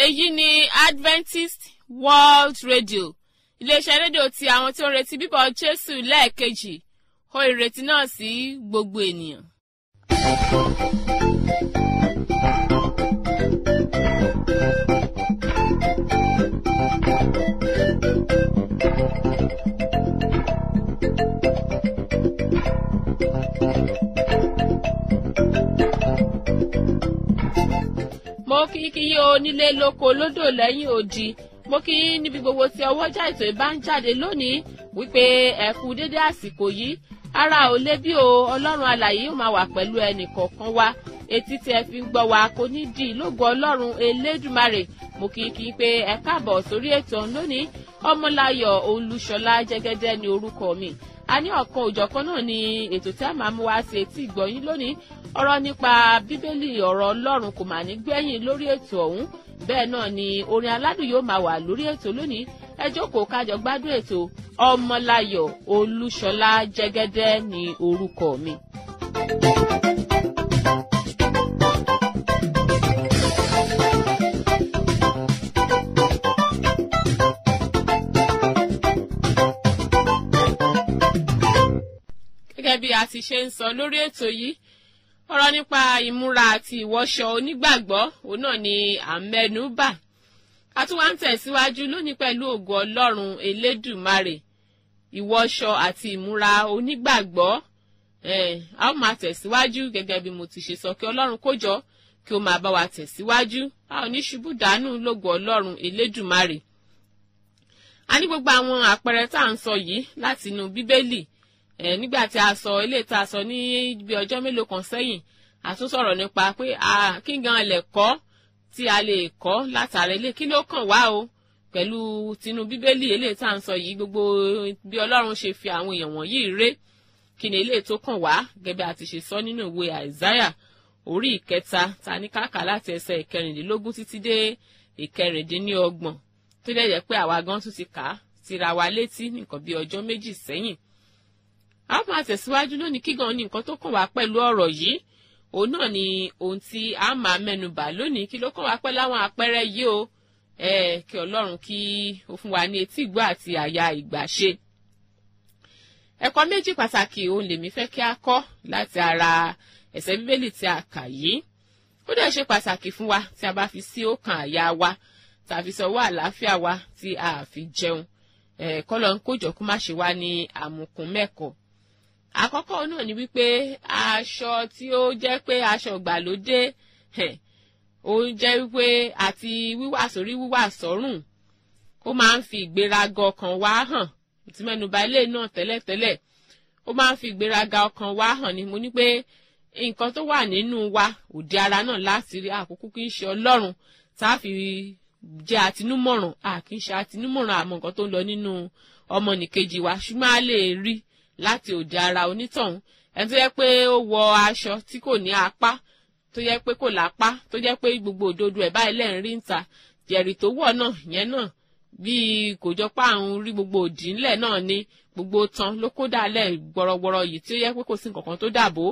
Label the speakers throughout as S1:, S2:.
S1: èyí ni adventist world radio iléeṣẹ́ rédíò ti àwọn tí ó ń retí bíbọ̀ jésù lẹ́ẹ̀kejì ó ìrètí náà sí gbogbo ènìyàn. mo kí kí yí onílé lóko lódò lẹ́yìn odi mo kí yín níbi gbogbo tí ọwọ́jà ètò ìbá ń jáde lónìí wípé ẹ kú dédé àsìkò yìí ara ò lé bí o ọlọ́run alàyè yóò máa wà pẹ̀lú ẹnì kọ̀ọ̀kan wa etí tí ẹ fi ń gbọ́ wa kò ní di lógo ọlọ́run elédùmarè mo kí kí pé ẹ káàbọ̀ sórí ètò lónìí ọmọláyọ̀ olúṣọlá jẹ́gẹ́dẹ́ ní orúkọ mi a ní ọ̀kan òjọ̀kan náà ni ètò tí a máa mú wá sí etí ìgbọ̀yìn lónìí ọ̀rọ̀ nípa bíbélì ọ̀rọ̀ ọlọ́run kò mà ní gbẹ̀yìn lórí ètò ọ̀hún bẹ́ẹ̀ náà ni orin aládùn yóò máa wà lórí ètò lónìí ẹ jókòó kájọ gbádùn ètò ọmọláyọ̀ olúṣọlá jẹ́gẹ́dẹ́ ní orúkọ mi. gẹ́gẹ́ bí a ti ṣe ń sọ lórí ètò yìí ọ̀rọ̀ nípa ìmúra àti ìwọṣọ onígbàgbọ́ òun náà ni à ń mẹ́nu bà a tún wá ń tẹ̀síwájú lónìí pẹ̀lú ògo ọlọ́run elédùmarè ìwọṣọ àti ìmúra onígbàgbọ́ a ó máa tẹ̀síwájú gẹ́gẹ́ bí mo ti ṣe sọ kí ọlọ́run kó jọ kí ó máa bá wa tẹ̀síwájú a ò ní ṣubú dànù lógo ọlọ́run elédùmarè a ní gbogbo àwọn àpẹẹrẹ tá à ń sọ yìí láti inú bíbélì ẹ nígbà tí a sọ eléyìí tá a sọ ní bí ọjọ́ mélòó kan sẹ́yìn a tún sọ̀rọ̀ nípa pé kí gan lè kọ́ tí a lè kọ́ látara ilé kí ló kàn wá o pẹ̀lú tinú bíbélì eléyìí tá à ń sọ yìí gbogbo bí ọlọ́run ṣe fi àwọn èèyàn wọ̀nyí ré kí ni eléyìí tó kàn wá gẹ́gẹ́ a ti ṣe sọ nínú ìwé àìsáyà orí ìkẹta ta ní káàkà láti ẹsẹ̀ ìkẹrìndínlógún títí dé ìkẹrìndínlọ́gbọ̀n tó dẹ̀ jẹ́ pé àwa gan tún ti kà á tira wa létí nǹkan bí ọjọ́ méjì sẹ́yìn a máa tẹ̀síwájú lónìí kí gan ni nǹkan tó kàn wá pẹ̀lú ọ̀rọ̀ yìí òun náà ni ohun tí a máa mẹ́nu bà lónìí kí ló kàn wá pẹ̀lú àwọn àpẹẹrẹ yìí o ẹ kí ọlọ́run kí ó fún wa ní etí ìgbọ́ àti àyà ìgbàṣe. ẹ̀kọ́ méjì pàtàkì òun lèmi fẹ́ kí a kọ́ láti ara ẹ̀sẹ̀ bíbélì tí a kà yìí ó dẹ̀ ṣe pàtàkì fún wa tí a bá fi sí ọkàn àyà wa tàbí sọwọ́ àlàáfíà wa tí a fi jẹun ẹ̀ẹ́kọ́ lọ́n kójọ kó má ṣe wá ní àmùkùn mẹ́kọ̀ọ́ àkọ́kọ́ náà ni wípé aṣọ tí ó jẹ́ pé aṣọ ìgbàlódé ó jẹ́ wípé àti wíwà sórí wíwà sọ́rùn ó máa ń fi ìgbéraga ọkàn wá hàn tí mẹ́nuba ilé náà tẹ́lẹ̀tẹ́lẹ̀ ó máa ń fi ìgbéraga ọkàn wá hàn ni mo ní pé nǹkan tó wà nínú wa òde ara náà láti rí àkókò kí n ṣe ọlọ́run tá a fi jẹ́ àtinúmọ̀ràn a kì í ṣe àtinúmọ̀ràn àmọ́ nǹkan tó ń lọ nínú ọmọnìkejì wa ṣùgbọ́n a lè rí láti òde ara onítọ̀hún ẹni tó yẹ pé ó wọ aṣọ tí kò ní apá tó yẹ pé kò lápá tó yẹ pé gbogbo òdodo ẹ̀ báyìí lẹ́yìn rí ń ta jẹ̀rì tó wọ̀ náà yẹn náà bíi kò jọ pé àrùn rí gbogbo òdì ńlẹ̀ náà ní gbogbo tán ló kó dálẹ̀ gbọrọgbọrọ yìí tí ó yẹ pé kò sí nǹkan kan tó dàbò.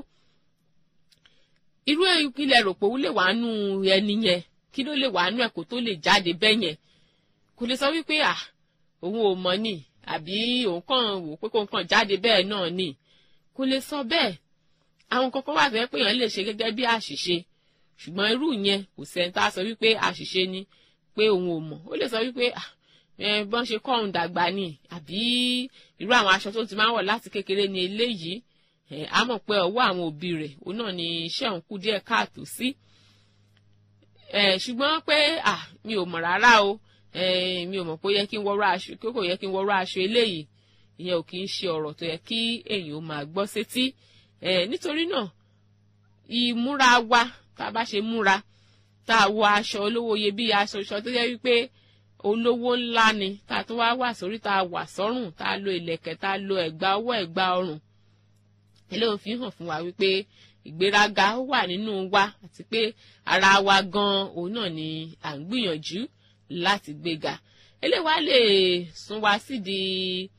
S1: irú ilẹ̀ rò pé ó lè wà nù ẹni yẹn kí ló lè wà nù ẹ̀ kó tó lè jáde bẹ́ẹ̀ yẹn kò lè sọ wípé à òun ò mọ̀ ni àbí òun kàn wò pé kó kàn jáde bẹ́ẹ̀ náà ni kò lè sọ bẹ́ẹ̀ àwọn kankan wà fẹ́ pé èèyàn lè ṣe gẹ́gẹ́ bí àṣìṣe ṣùgbọ́n irú yẹn kò sẹ́ni tá a sọ wípé àṣìṣe ni pé òun ò mọ̀ ó lè sọ wípé bọ́n ṣe kọ́ òun dàgbà ni àbí irú àwọn aṣọ tó ti máa ń wọ̀ láti kékeré ni eléyìí a mọ̀ pé ọwọ́ àwọn òbí rẹ̀ òun náà ni iṣẹ́ òun kù díẹ̀ káàtó sí ṣùgbọ́n pé mi ò mọ̀ rárá o mi ò mọ̀ pé ó yẹ kí n wọ́rọ́ aṣọ kí kò yẹ kí n wọ́rọ́ aṣọ eléyìí ìyẹn ò kì í ṣe ọ̀rọ̀ tó yẹ kí èèyàn ó máa gbọ́ sétí nítorí náà ìmúra wa tá a bá ṣe múra tá a wọ aṣọ olówó iyebíye aṣọ ìṣọ tó yẹ wípé olówó ńlá ni tá a tó wá wà sórí tá a wà sọ́rùn tá a lo ìlẹ̀kẹ̀ tá a lo ẹ̀gbà ọwọ́ ẹ̀gbà ọrùn eléyìí fi hàn fún wa wípé ìgbéraga ó wà nínú wa àti pé ara wa gan òun náà ni à ń gbìyànjú láti gbéga eléyìí wá lè sún wa sídìí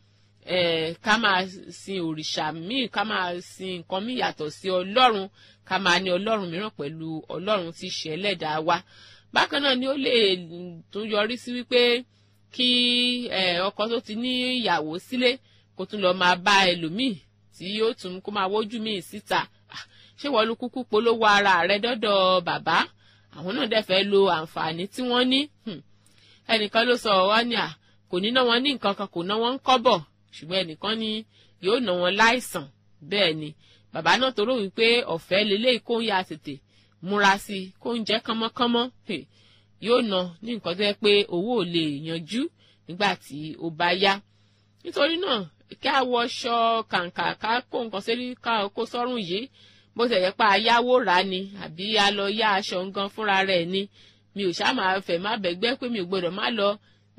S1: ká máa sin òrìṣà míì ká máa sin nǹkan míì yàtọ̀ sí ọlọ́run ká máa ní ọlọ́run mìíràn pẹ̀lú ọlọ́run tí í ṣe ẹlẹ́dàá wa bákan náà ni ó lè tún yọrí sí wípé kí ọkọ tó ti ní ìyàwó sílé kó tún lọ máa bá ẹlòmíì tí yóò tún kó máa wójú míì síta ṣé wọ́n lu kúkú polówó ara rẹ dọ́dọ̀ bàbá àwọn náà dẹ̀ fẹ́ lo àǹfààní tí wọ́n ní ẹnìkan ló sọ wá ní à kò ní ná wọn ní nǹkan kan kò ná wọn ń kọ́bọ̀ ṣùgbọ́n ẹnìkan ní yóò ná wọn láìsàn bẹ́ẹ̀ ni bàbá náà tó rò wípé ọ̀fẹ́ lélẹ́yìí kó ń ya tètè múra sí i kó ń jẹ́ kánmọ́kánmọ́ yóò ná ní nǹkan tó yẹ pé owó ò lè yanjú nígbà tí ó bá yá nítorí náà kí a wọṣọ kàǹkà ká kó nǹkan sórí ká kó sọ́rùn yìí bó ṣe yẹ pa ayáwó rà ni àbí a lọ yá aṣọ nǹkan fúnra rẹ̀ ni mi ò ṣáà máa fẹ́ má bẹ̀gbẹ́ pé mi ò gbọ́dọ̀ má lọ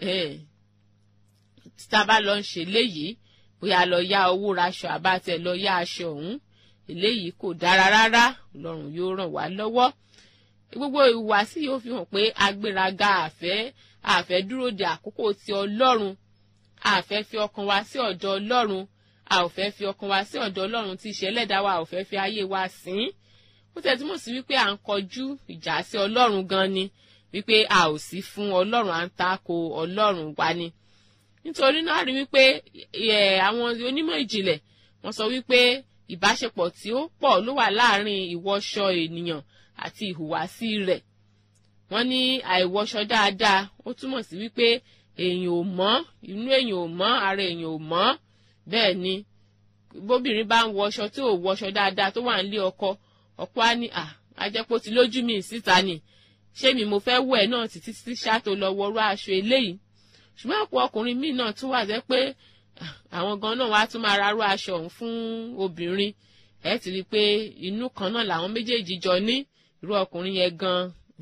S1: tá a bá lọ ń ṣe léyìí bóyá lọ yá owó raṣọ àbátẹ lọ yá aṣọ ọ̀hún eléyìí kò dára rárá ọlọ́run yóò ràn wá lọ́wọ́ gbogbo ìhùwàsí yóò fi hàn pé agbéraga àfẹ́ àfẹ́ dúró de àkókò ti ọlọ́run àfẹ́ fi ọkàn wa sí ọ̀dọ̀ ọlọ́run a ò fẹ́ fi ọkàn wa sí ọ̀dọ̀ ọlọ́run tí ìṣẹ́ ẹlẹ́dàá wa ò fẹ́ fi ayé wa sìn ó tẹ̀ túmọ̀ sí wípé à ń kọjú ìjà sí ọlọ́run gan ni wípé a ò sí fún ọlọ́run à ń tako ọlọ́run wa ni nítorí náà rí wípé àwọn onímọ̀ ìjìnlẹ̀ wọ́n sọ wípé ìbáṣepọ̀ tí ó pọ̀ ló wà láàárín ìwọṣọ ènìyàn àti ìhùwàsí rẹ̀ wọ́n ní àìwọṣọ dáadáa ó túmọ̀ sí wípé èèyàn ò mọ́ inú èèyàn ò mọ́ ara èèyàn ò mọ́ bẹ́ẹ̀ ni bóbìnrin bá ń wọṣọ tí ò wọṣọ dáadáa tó wà nílé ọkọ ọkọ á ní à ajẹ́pọ̀ tí lójú mi síta ni ṣé mi mo fẹ́ wẹ̀ náà títí tí ṣáàtò lọ wọrú aṣọ eléyìí ṣùgbọ́n àpò ọkùnrin míì náà tún wà jẹ́ pé àwọn gan náà wá tún máa rárú aṣọ ọ̀hún fún obìnrin ẹ ti rí i pé inú kan náà làwọn méjèèjì jọ ní irú ọkùnrin yẹn gan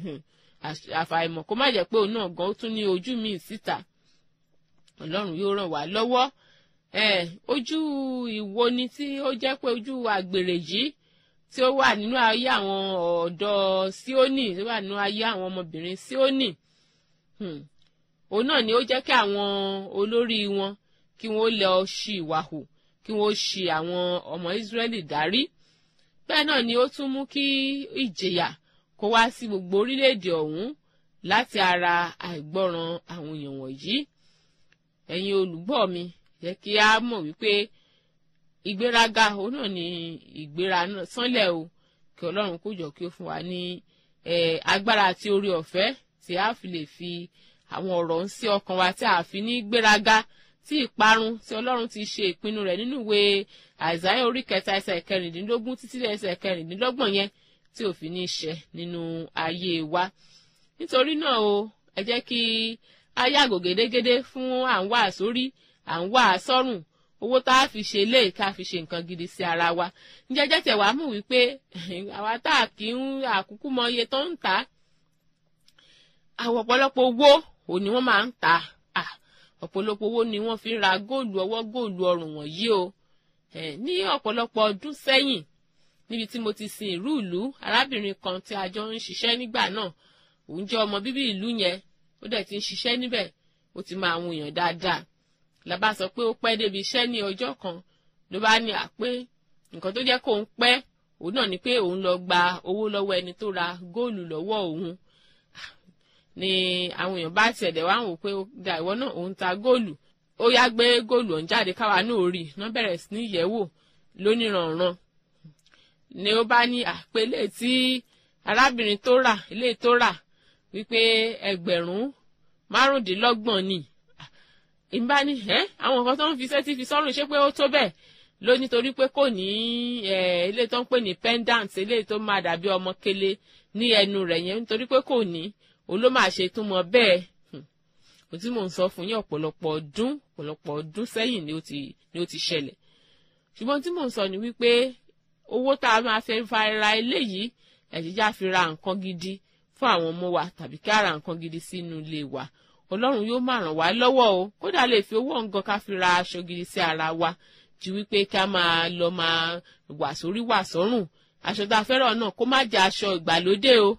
S1: àfàìmọ̀ kó má jẹ́ pé òun náà gan ó tún ní ojú míì síta ọlọ́run yóò ràn wá lọ́wọ́ ojú ìwo ni tí ó jẹ́ pé ojú àgbèrè yìí tí ó wà nínú ayé àwọn ọ̀dọ́ síónì tí ó wà nínú ayé àwọn ọmọbìnrin síónì òun náà ni ó jẹ́ kí àwọn olórí wọn kí wọ́n lọ ṣì ìwà hù kí wọ́n ṣì àwọn ọmọ ìsírẹ́lì dárí bẹ́ẹ̀ náà ni ó tún mú kí ìjìyà kó wá sí gbogbo orílẹ̀-èdè ọ̀hún láti ara àìgbọràn àwọn èèyàn wọ̀nyí ẹ̀yin olùgbọ́ mi yẹ kí a mọ̀ wípé ìgbéraga òun náà ni ìgbéra náà sánlẹ̀ o kí ọlọ́run kó jọ kí ó fún wa ní agbára àti orí ọ̀fẹ́ tí a fi lè fi àwọn ọ̀rọ̀ ń sí ọkàn wa tí a fi ní gbéraga tí ìparun tí ọlọ́run ti ṣe ìpinnu rẹ̀ nínú ìwé àìsáyà orí kẹta ẹsẹ̀ kẹrìndínlógún títí ẹsẹ̀ kẹrìndínlọ́gbọ̀n yẹn tí ò fi ní ṣẹ nínú ayé wa nítorí náà o ẹ jẹ́ kí a yàgò gédégédé fún à ń wà sórí à ń wà sọ́rùn owó tá a fi ṣe lé ká fi ṣe nǹkan gidi sí ara wa ǹjẹ́jẹ́ tẹ̀ wá mú wípé àwa tá a kì í àkúkú mọ iye tó ń tà àwọn ọ̀pọ̀lọpọ̀ owó ò ní wọ́n máa ń tà ọ̀pọ̀lọpọ̀ owó ni wọ́n fi ń ra góòlù ọwọ́ góòlù ọrùn wọ̀nyí o ní ọ̀pọ̀lọpọ̀ ọdún sẹ́yìn níbi tí mo ti sin ìlú ìlú arábìnrin kan tí a jọ ń ṣiṣẹ́ nígbà náà òun jẹ́ ọmọ bíbí ìlú yẹn ó dẹ̀ ti ń ṣiṣẹ́ níbẹ̀ ó ti máa ń wùyàn dáadáa làbá sọ pé ó pẹ́ débi iṣẹ́ ní ọjọ́ kan ló bá ní àpé nǹkan tó jẹ́ kó ń pẹ́ òun náà ni pé òun lọ gba owó lọ́wọ́ ẹni tó ra góòlù lọ́wọ́ òun ni àwọn èèyàn bá tiẹ̀ dẹ̀ wá ń wò pé da ìwọ náà òun ta góòlù ó yá gbé góòlù ọ̀hún jáde káwa náà rí iná bẹ̀rẹ̀ sí ní yẹ̀wò lóníranran ni ó bá ní àpélé tí arábìnrin tó rà ilé tó rà wípé ẹgbẹ̀rún márùndínlọ́gbọ̀n ni ìbá ní ẹ́ àwọn nǹkan tó ń fi sẹ́tí fi sọ́rùn ṣé pé ó tó bẹ́ẹ̀ ló nítorí pé kò ní ilé tó ń pè ní pendant ilé tó máa dàbí ọmọ kele ní ẹnu rẹ̀ yẹn nítorí pé kò ní òun ló máa ṣe tó mọ bẹ́ẹ̀ kò tí mò ń sọ fún yín ọ̀pọ̀lọpọ̀ ọdún ọ̀pọ̀lọpọ̀ ọdún sẹ́yìn ni ó ti ni ó ti ṣẹlẹ̀ ṣùgbọ́n tí mò ń sọ ni wípé owó tá a máa fẹ́ fa ra eléyìí ẹ̀jíjá fi ra nǹkan gidi fún àwọn ọmọ wa tàbí ká ra nǹkan gidi sínú ilé wa ọlọ́run yóò máa ràn wá lọ́wọ́ o kódà lè fi owó nǹkan ká fi ra aṣọ gidi sí ara wa ju wípé ká máa lọ máa wà sórí wà sọ́rùn aṣọ tá a fẹ́ràn náà kó má jẹ́ aṣọ ìgbàlódé o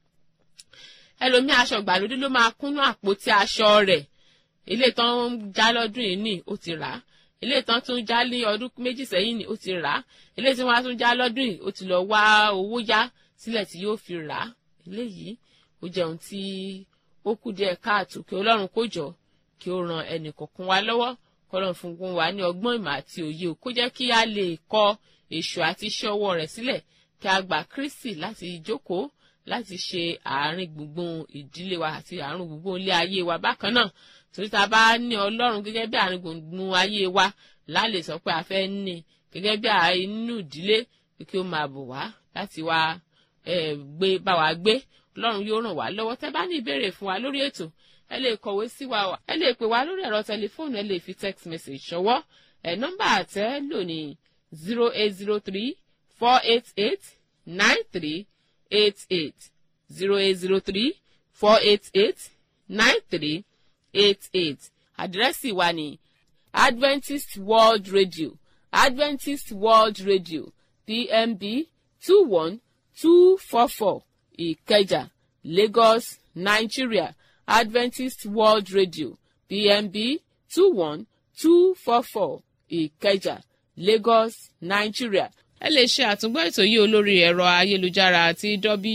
S1: ẹlòmíì aṣọ ìgbàlódé ló máa kúnnú àpótí aṣọ rẹ̀ ilé tán ń já lọ́dún yìí ní ó ti rà á eléyìí tán tún já ní ọdún méjì sẹ́yìn ni ó ti rà á eléyìí tí wọ́n á tún já lọ́dún yìí ó ti lọ wá owó yá sílẹ̀ tí yóò fi rà á eléyìí ó jẹun tí ó kù díẹ̀ káàtó kí ọlọ́run kó jọ kí ó ran ẹnì kọ̀ọ̀kan wa lọ́wọ́ kọ́lọ́run fún gun wa ní ọgbọ́n ìmọ̀ àti òye kó jẹ́ kí a lè kọ èṣù àti iṣẹ́ ọwọ́ rẹ̀ sílẹ̀ kí a gbà Kristi láti jókòó láti ṣe àárín gbùngbùn ìdílé wa àti àárín gbùngbùn ilé ayé wa bákan náà torí tá a bá ní ọlọ́run gẹ́gẹ́ bí àárín gbùngbùn ayé wa láàlè sọ pé a fẹ́ ní gẹ́gẹ́ bí inú ìdílé kí ó máa bò wá láti wá gbé bá wa gbé ọlọ́run yóò ràn wá lọ́wọ́ tẹ́ bá ní ìbéèrè fún wa lórí ètò ẹ lè kọ̀wé sí wa ẹ lè pè wá lórí ẹ̀rọ tẹlifóònù ẹ lè fi text message ṣọwọ́ ẹ nọ́mbà àtẹ́ lò ní zero eight zero three four eight eight nine three eight eight zero eight zero three four eight eight nine three eight eight àdírẹ́sì wa ní Adventist World Radio Adventist World Radio PMB two one two four four Ìkẹjà Lagos Nigeria Adventist World Radio PMB two one two four four Ìkẹjà Lagos Nigeria. ẹ lè ṣe àtúngbọ́ ètò yìí olórí ẹ̀rọ ayélujára àti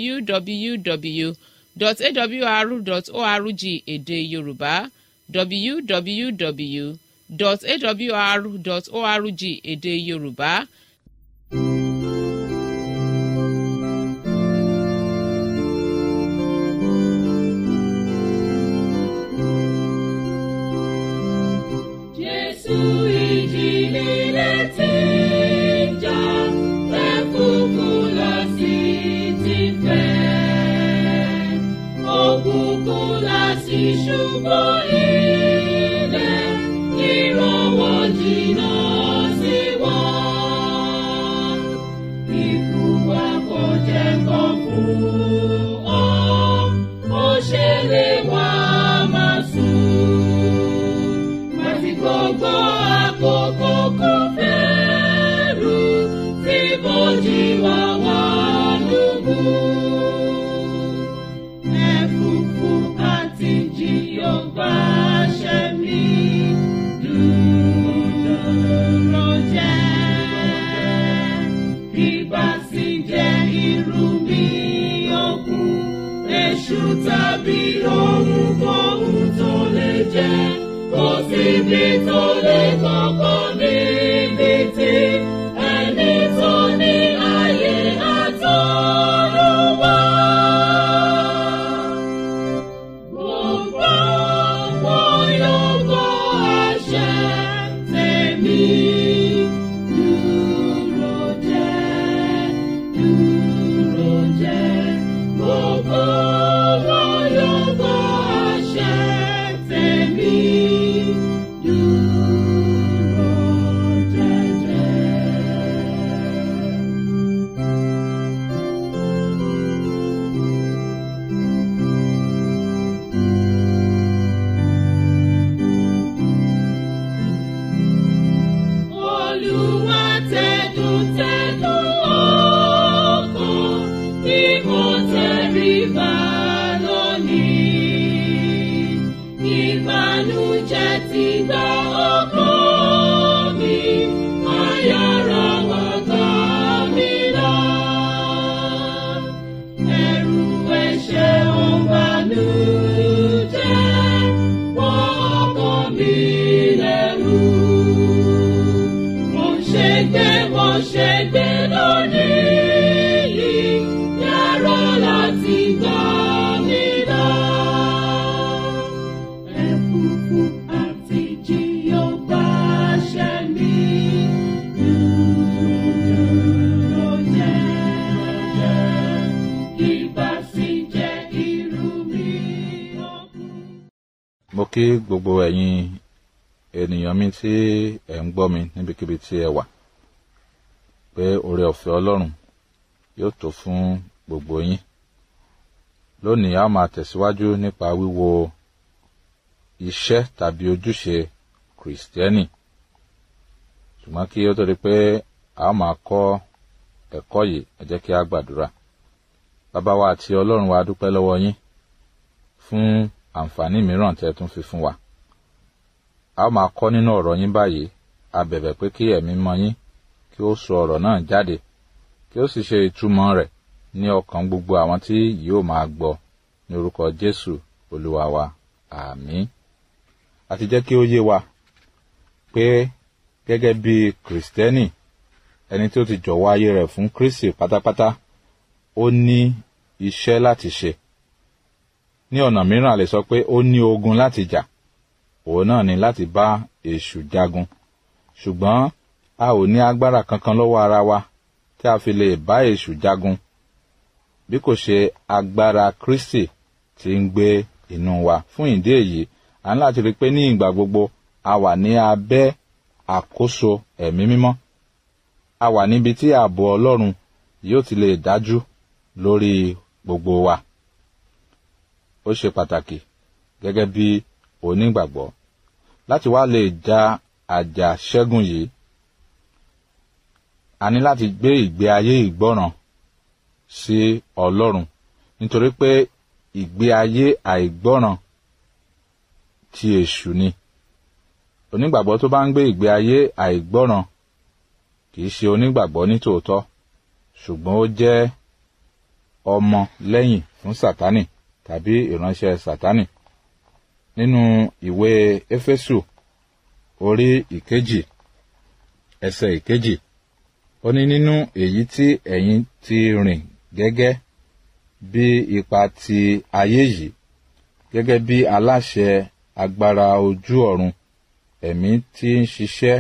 S1: www.awr.org èdè Yorùbá www.awr.org èdè Yorùbá.
S2: Jésù ìjì líle tí ń jà, ẹ̀fúùfù lọ sí ti fẹ́. Òkùnkùn lọ sí ṣubú ilẹ̀, ìrànwọ́ jìnnà sí wọn. Ikú wa kò jẹ́ kan fún ọ, ó ṣẹlẹ̀ wá máa sùn. Màtí gbogbo àkókò kò fẹ́rù tí bójì wá wá lógún. Ẹ̀fúùfù àti jì yóò gbàṣẹ mi dúró jẹ́. Ìgbà sì jẹ́ irú mi òkun, èṣù tàbí ohunkóhun tó lè jẹ́. Kò síbi tó lè kọ́kọ́ níbi tí ẹni tó ní ayé àtọ́run wá. Gbogbo wọn yóò gbọ́ àṣẹ tèmi. Dúró jẹ́, dúró jẹ́. Gbogbo wọn yóò gbọ́ àṣẹ tèmi. Dúró jẹ́jẹ́. Olúwa tẹ̀dùn tẹ̀dùn ọkàn tí mo tẹríba lónìí. Ìbànújẹ́ ti gba ọkàn mi, ayára wá gbà mí lọ. Ẹ̀rù ẹ̀ṣẹ̀ ò bànújẹ́, wọ́n ọkàn mi lẹ́rù mo ṣe gbé mo ṣe gbé lónìí yìí yàrá láti gbà mí lọ. Ẹ̀fúùfù àti jì yóò gbàṣẹ mi. Dúró jẹ́, ìbá sì jẹ́ irú mi ọkùn.
S3: mo kí gbogbo ẹ̀yin ènìyàn mi tí ẹ̀ ń gbọ́ mi níbikíbi tí ẹ wà pé oore ọ̀fẹ́ ọlọ́run yóò tó fún gbogbo yín lónìí a ó máa tẹ̀síwájú nípa wíwo iṣẹ́ tàbí ojúṣe kìrìsìtẹ́nì ṣùgbọ́n kí ó tó di pé a ó máa kọ́ ẹ̀kọ́ yìí ẹ jẹ́ kí a gbàdúrà bàbá wa àti ọlọ́run wa dúpẹ́ lọ́wọ́ yín fún àǹfààní mìíràn tí ẹ tún fi fún wa a ó máa kọ́ nínú ọ̀rọ̀ yín báyìí a bẹ̀bẹ̀ pé kí ẹ̀mí mọ́ yín kí ó sọ ọ̀rọ̀ náà jáde kí ó sì ṣe ìtumọ̀ rẹ̀ ní ọkàn gbogbo àwọn tí yóò máa gbọ́ ní orúkọ Jésù Olúwa wa àmín a ti jẹ́ kí ó yé wa pé gẹ́gẹ́ bí kìrìsìtẹ́nì ẹni tí ó ti jọ̀wọ́ ayé rẹ̀ fún Kristi pátápátá ó ní iṣẹ́ láti ṣe ní ọ̀nà mìíràn a lè sọ pé ó ní ogun láti jà òun náà ni láti bá èṣù jagun ṣùgbọ́n a ò ní agbára kankan lọ́wọ́ ara wa tí a fi lè bá èṣù jagun bí kò ṣe agbára Kristi tí ń gbé inú wa fún ìdí èyí à ń láti rí i pé ní ìgbà gbogbo a wà ní abẹ́ àkóso ẹ̀mí mímọ́ a wà níbi tí ààbò Ọlọ́run yóò ti lè dájú lórí gbogbo wa ó ṣe pàtàkì gẹ́gẹ́ bí onígbàgbọ́ láti wá lè ja àjà ṣẹ́gun yìí a ní láti gbé ìgbé ayé ìgbọ́ràn sí Ọlọ́run nítorí pé ìgbé ayé àìgbọ́ràn ti èṣù ni onígbàgbọ́ tó bá ń gbé ìgbé ayé àìgbọ́ràn kì í ṣe onígbàgbọ́ nítòótọ́ ṣùgbọ́n ó jẹ́ ọmọ lẹ́yìn fún Sátánì tàbí ìránṣẹ́ Sátánì nínú ìwé Éfésù orí ìkejì ẹsẹ̀ ìkejì ó ní nínú èyí tí ẹ̀yin ti rìn gẹ́gẹ́ bí ipa ti ayé yìí gẹ́gẹ́ bí aláṣẹ agbára ojú ọ̀run ẹ̀mí tí ń ṣiṣẹ́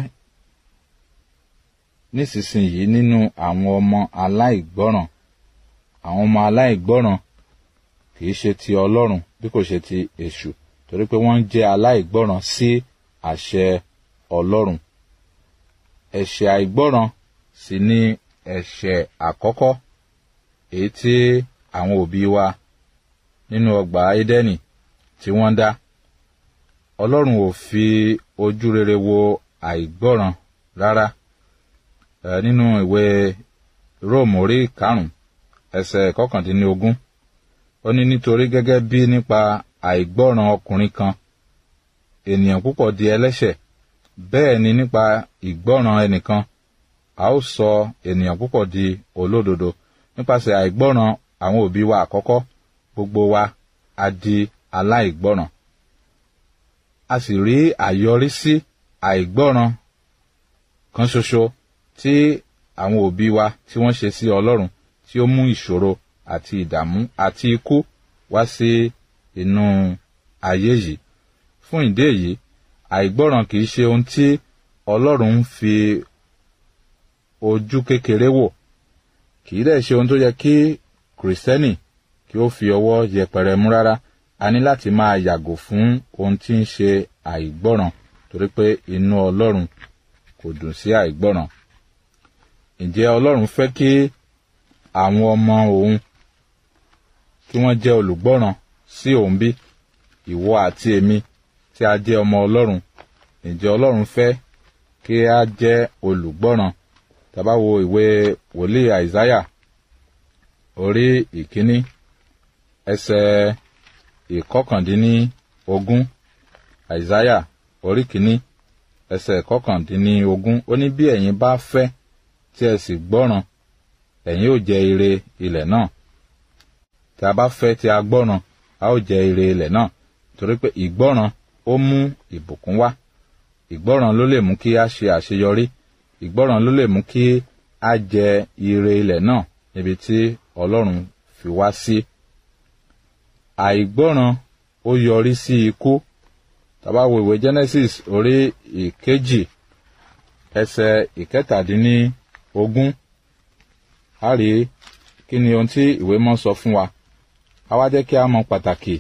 S3: nísinsìnyí nínú àwọn ọmọ aláìgbọ́ràn àwọn ọmọ aláìgbọ́ràn kì í ṣe ti Ọlọ́run bí kò ṣe ti èṣù torí pé wọ́n jẹ́ aláìgbọ́ràn sí àṣẹ Ọlọ́run ẹ̀ṣẹ̀ àìgbọ́ràn sì ni ẹ̀ṣẹ̀ àkọ́kọ́ èyí tí àwọn òbí wa nínú ọgbà Édẹ́nì tí wọ́n dá Ọlọ́run ò fi ojú rere wo àìgbọ́ràn rárá ẹ nínú ìwé Róòmù orí karùn-ún ẹsẹ̀ kọkàndínlógún ó ní nítorí gẹ́gẹ́ bí nípa àìgbọ́ràn ọkùnrin kan ènìyàn púpọ̀ di ẹlẹ́ṣẹ̀ bẹ́ẹ̀ ni nípa ìgbọ́ràn ẹnìkan a ó sọ ènìyàn púpọ̀ di olódodo nípasẹ̀ àìgbọ́ràn àwọn òbí wa àkọ́kọ́ gbogbo wa a di aláìgbọ́ràn a sì rí àyọrísí àìgbọ́ràn kan ṣoṣo tí àwọn òbí wa tí wọ́n ṣe sí Ọlọ́run tí ó mú ìṣòro àti ìdààmú àti ikú wá sí inú ayé yìí fún ìdí èyí àìgbọ́ràn kìí ṣe ohun tí Ọlọ́run ń fi ojú kékeré wò kìí dẹ̀ ṣe ohun tó yẹ kí kìrìsìtẹ́nì kí ó fi ọwọ́ yẹpẹrẹ mú rárá a ní láti máa yàgò fún ohun tí ń ṣe àìgbọ́ràn torí pé inú Ọlọ́run kò dùn sí àìgbọ́ràn ǹjẹ́ Ọlọ́run fẹ́ kí àwọn ọmọ òun kí wọ́n jẹ́ olùgbọ́ràn sí òun bí ìwọ àti èmi tí a jẹ́ ọmọ Ọlọ́run ǹjẹ́ Ọlọ́run fẹ́ kí a jẹ́ olùgbọ́ràn tá bá wo ìwé wòlíì Àìsáyà orí ìkíní ẹsẹ̀ ìkọkàndínníogún Àìsáyà orí kìíní ẹsẹ̀ ìkọkàndínníogún ó ní bí ẹ̀yin bá fẹ́ tí ẹ sì gbọ́ràn ẹ̀yin ó jẹ ire ilẹ̀ náà tí a bá fẹ́ tí a gbọ́ràn a ó jẹ ire ilẹ̀ náà torí pé ìgbọ́ràn ó mú ìbùkún wá ìgbọ́ràn ló lè mú kí a ṣe àṣeyọrí ìgbọ́ràn ló lè mú kí a jẹ ire ilẹ̀ náà níbi tí Ọlọ́run fi wá sí. àìgbọ́ràn ó yọrí sí ikú tá bá wo ìwé Genesis orí ìkejì ẹsẹ̀ ìkẹtàdínníogún a rí kí ni ohun tí ìwé mọ́ sọ fún wa a wá jẹ́ kí a mọ pàtàkì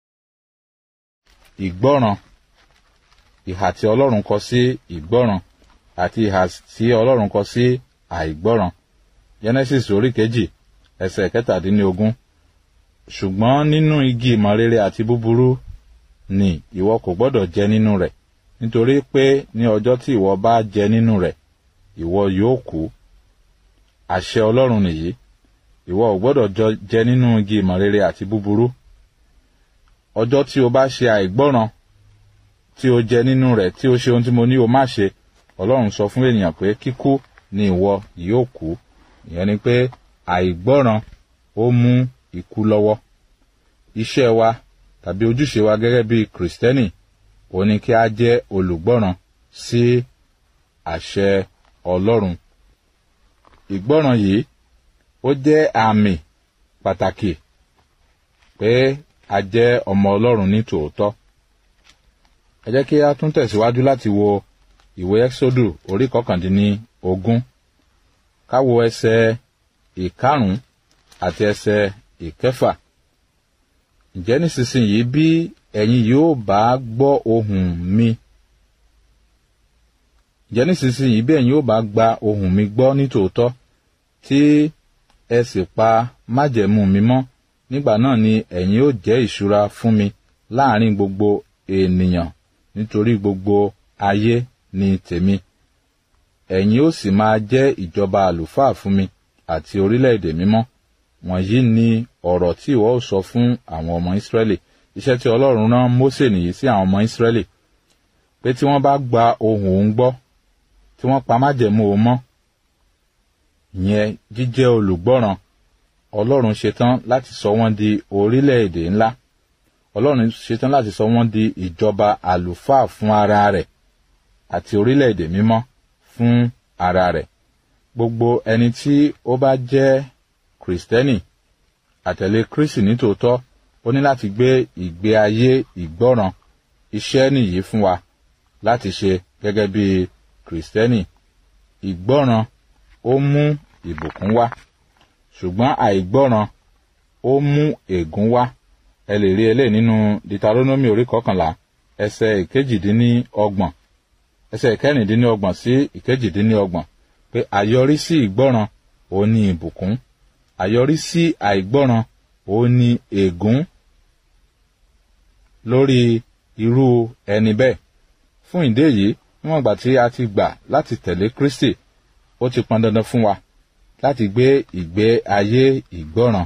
S3: ìgbọ́ràn ìhà tí Ọlọ́run kọ sí ìgbọ́ràn àti ìhà tí Ọlọ́run kọ sí àìgbọ́ràn Genesis orí kejì ẹsẹ̀ kẹtàdínlógún ṣùgbọ́n nínú igi ìmọ̀ rere àti búburú ni ìwọ kò gbọ́dọ̀ jẹ nínú rẹ̀ nítorí pé ní ọjọ́ tí ìwọ bá jẹ nínú rẹ̀ ìwọ yóò kú àṣẹ Ọlọ́run nìyí ìwọ ò gbọ́dọ̀ jẹ nínú igi ìmọ̀ rere àti búburú ọjọ́ tí o bá ṣe àìgbọ́ràn tí o jẹ nínú rẹ̀ tí o ṣe ohun tí mo ní o má ṣe ọlọ́run sọ fún ènìyàn pé kíkú ni ìwọ yóò kú ìyẹn ni pé àìgbọ́ràn ó mú ikú lọ́wọ́ iṣẹ́ wa tàbí ojúṣe wa gẹ́gẹ́ bí kìrìsìtẹ́nì ó ní kí a jẹ́ olùgbọ́ràn sí àṣẹ ọlọ́run ìgbọ́ràn yìí ó jẹ́ àmì pàtàkì pé a jẹ́ ọmọ ọlọ́run ní tòótọ́ ẹ jẹ́ kí a tún tẹ̀síwájú láti wo ìwé ẹ́sódù orí kọkàndínní ogún ká wo ẹsẹ̀ ìkarùn-ún àti ẹsẹ̀ ìkẹfà ǹjẹ́ nísinsìnyí bí ẹ̀yin yóò bá gbọ́ ohùn mi ǹjẹ́ nísinsìnyí bí ẹ̀yin yóò bá gba ohùn mi gbọ́ nítòótọ́ tí ẹ sì pa májẹ̀mú mi mọ́ nígbà náà ni ẹ̀yin yóò jẹ́ ìṣúra fún mi láàrin gbogbo ènìyàn nítorí gbogbo ayé ni tèmi ẹ̀yin ó sì máa jẹ́ ìjọba àlùfáà fún mi àti orílẹ̀-èdè mímọ́ wọ̀nyí ni ọ̀rọ̀ tí ìwọ ó sọ fún àwọn ọmọ ìsírẹ́lì iṣẹ́ tí ọlọ́run rán mósè nìyí sí àwọn ọmọ ìsírẹ́lì pé tí wọ́n bá gba ohùn òun gbọ́ tí wọ́n pa májẹ̀mú òun mọ́ ìyẹn jíjẹ́ olùgbọ́ràn ọlọ́run ṣetán láti sọ wọ́n di orílẹ̀-èdè ńlá ọlọ́run ṣetán láti sọ wọ́n di ìjọba àlùfáà fún ara rẹ̀ àti orílẹ̀-èdè mímọ́ fún ara rẹ̀ gbogbo ẹni tí ó bá jẹ́ kìrìsìtẹ́nì àtẹ̀lé kristi nítòótọ́ ó ní láti gbé ìgbé ayé ìgbọ́ràn iṣẹ́ nìyí fún wa láti ṣe gẹ́gẹ́ bí kìrìsìtẹ́nì ìgbọ́ràn ó mú ìbùkún wá ṣùgbọ́n àìgbọ́ràn ó mú ègún wá ẹ lè rí eléyìí nínú deuteronomy orí kọkànlá ẹsẹ̀ ìkejìdínlọ́gbọ̀n ẹsẹ̀ ìkẹrìndínlọ́gbọ̀n sí ìkejìdínlọ́gbọ̀n pé àyọrísí ìgbọ́ràn ó ní ìbùkún àyọrísí àìgbọ́ràn ó ní ègún lórí irú ẹni bẹ́ẹ̀ fún ìdí èyí níwọ̀n ìgbà tí a ti gbà láti tẹ̀lé kristi ó ti pọn dandan fún wa láti gbé ìgbé ayé ìgbọ́ràn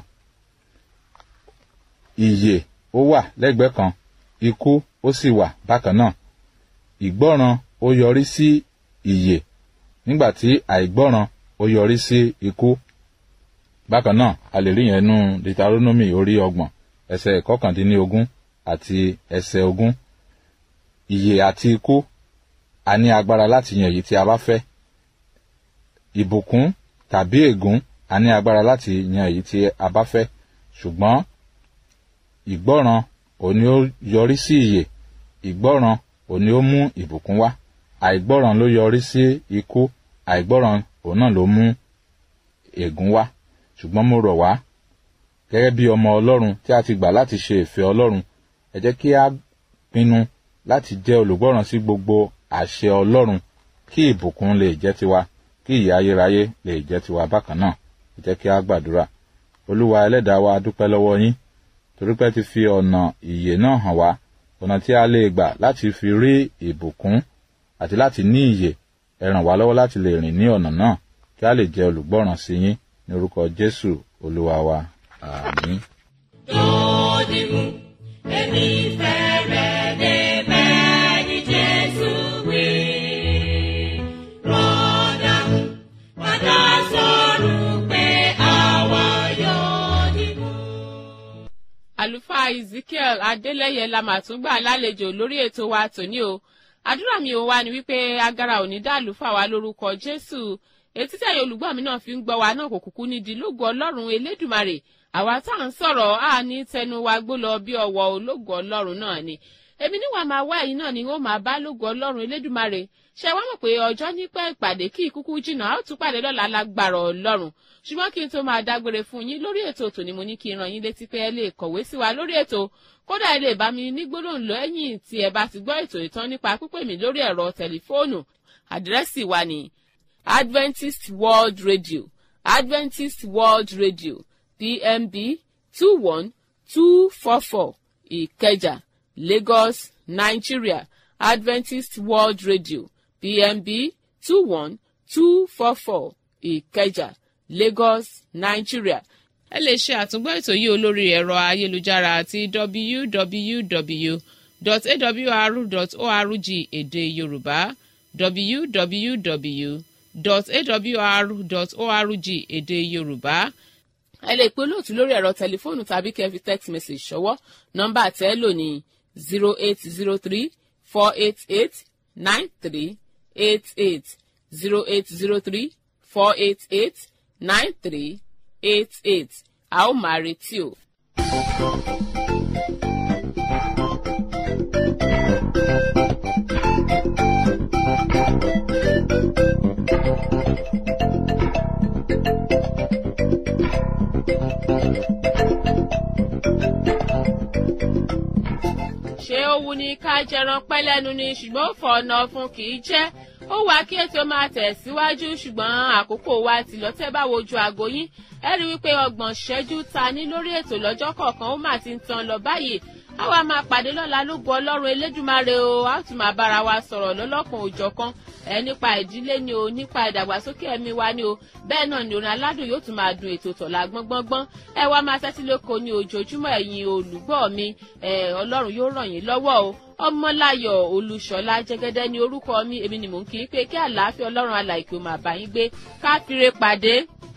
S3: ìyè ó wà lẹ́gbẹ̀ẹ́ kan ikú ó sì wà bákan náà ìgbọ́ràn ó yọrí sí ìyè nígbà tí àìgbọ́ràn ó yọrí sí ikú bákan náà a lè rí yẹn nú deuteronomy orí ọgbọ̀n ẹsẹ̀ kọkàndínlógún àti ẹsẹ̀ ogún ìyè àti ikú a ní agbára láti yan èyí tí a bá fẹ́ ìbùkún tàbí ègún a ní agbára láti yan èyí tí a bá fẹ́ ṣùgbọ́n ìgbọ́ràn òní ó yọrí sí ìyè ìgbọ́ràn òní ó mú ìbùkún wá àìgbọ́ràn ló yọrí sí ikú àìgbọ́ràn òun náà ló mú ègún wá ṣùgbọ́n mo rọ̀ wá gẹ́gẹ́ bí ọmọ ọlọ́run tí a ti gbà láti ṣe ìfẹ́ ọlọ́run ẹ jẹ́ kí a pinnu láti jẹ́ olùgbọ́ràn sí gbogbo àṣẹ ọlọ́run kí ìbùkún lè jẹ́ tiwa kí ìyà ayérayé lè jẹ́ tiwa bákan náà ẹ jẹ́ kí a gbàdúrà olúwa ẹlẹ́dàá wa dúpẹ́ lọ́wọ́ yín torí pé ti fi ọ̀nà ìyè náà hàn wá ọ̀nà tí a lè gbà láti fi rí ìbùkún àti láti ní ìyè ẹ ràn wá lọ́wọ́ láti lè rìn ní ọ̀nà náà kí a lè jẹ́ olùgbọ́ràn sí yín ní orúkọ jésù olúwa wa àmín.
S2: Dòdìmú, èmi fẹ́ rẹ̀ débẹ̀ ní Jésù wí. Rọ́dàmú, padà sọ̀rọ̀ pé àwa yóò dìbò.
S1: àlùfáà ezekiel adélẹyẹ la mà tún gbà lálejò lórí ètò wa tòní o àdúrà mi ò wá ni wípé agara ò ní dá àlùfáà wa lórúkọ jésù etí tẹ̀yẹ olùgbọ́ mi náà fi ń gbọ́ wa náà kò kúkú ní di lógo ọlọ́run elédùmarè àwa tá à ń sọ̀rọ̀ á ní tẹnu wa gbó lọ bí ọwọ́ ológo ọlọ́run náà ni èmi níwà máa wá ẹ̀yin náà ni ó máa bá lógo ọlọ́run elédùmarè ṣe wá mọ̀ pé ọjọ́ nípẹ́ ìpàdé kí ìkúkú jìnnà á ó tún pàdé lọ́la lágbára ọlọ́run ṣùgbọ́n kí n tó máa dágbére fún yín lórí ètò tòní mo ní kí n ràn yín létí pé ẹ lè kọ̀wé sí wa lórí ètò kódà ẹ lè bá mi ní gbólóhùn lẹ́yìn tí ẹ bá ti gbọ́ ètò ìtàn nípa pípè mí lórí ẹ̀rọ tẹlifóònù àdírẹ́sì wa ní adventist world radio adventist world radio pmb two one two four four ìkẹjà lagos nigeria adventist world radio pmb two one two four four ìkẹjà lagos nigeria ẹ lè ṣe àtúngbọ́ ètò yìí olórí ẹ̀rọ ayélujára àti www.awr.org èdè yorùbá www.awr.org èdè yorùbá ẹ lè pe olóòtú lórí ẹ̀rọ tẹlifóònù tàbí kẹ́ fi text message ṣọwọ́ nọ́mbà tẹ́ ẹ lò ní zero eight zero three four eight eight nine three eight eight zero eight zero three four eight eight nine three eight eight a ó máa retí o. ṣé ó wu ni ká jẹran pẹ́ lẹ́nu ni ṣùgbọ́n ó fọ ọ̀nà fún kì í jẹ́ ó wá kí ètò máa tẹ̀ síwájú ṣùgbọ́n àkókò wa ti lọ tẹ́ bá wojú aago yín ẹ rí wípé ọgbọ̀n ṣẹ́jú ta ní lórí ètò lọ́jọ́ kọ̀ọ̀kan ó mà ti ń tan lọ báyìí àwa máa pàdé lọ́la lógo ọlọ́run elédùmarè o a tún máa bára wa sọ̀rọ̀ lọ́lọ́kan òjọ̀kan ẹ nípa ìdílé ni o nípa ìdàgbàsókè ẹ̀mí wa ni o bẹ́ẹ̀ náà ni orin aládùn yóò tún máa dun ètò tọ̀la gbọ́ngbọ́ngbọ́n ẹ wá máa tẹ́tí lóko ní ojoojúmọ́ ẹ̀yin olùgbọ́ mi ẹ ọlọ́run yóò ràn yín lọ́wọ́ o ọmọláyọ̀ olúṣọlá jẹ́gẹ́dẹ́ ní orúkọ mi èmi ni mò ń kí i pé kí àlàáfíà ọlọ́run alàìkè ó máa bá yín gbé ká fire pàdé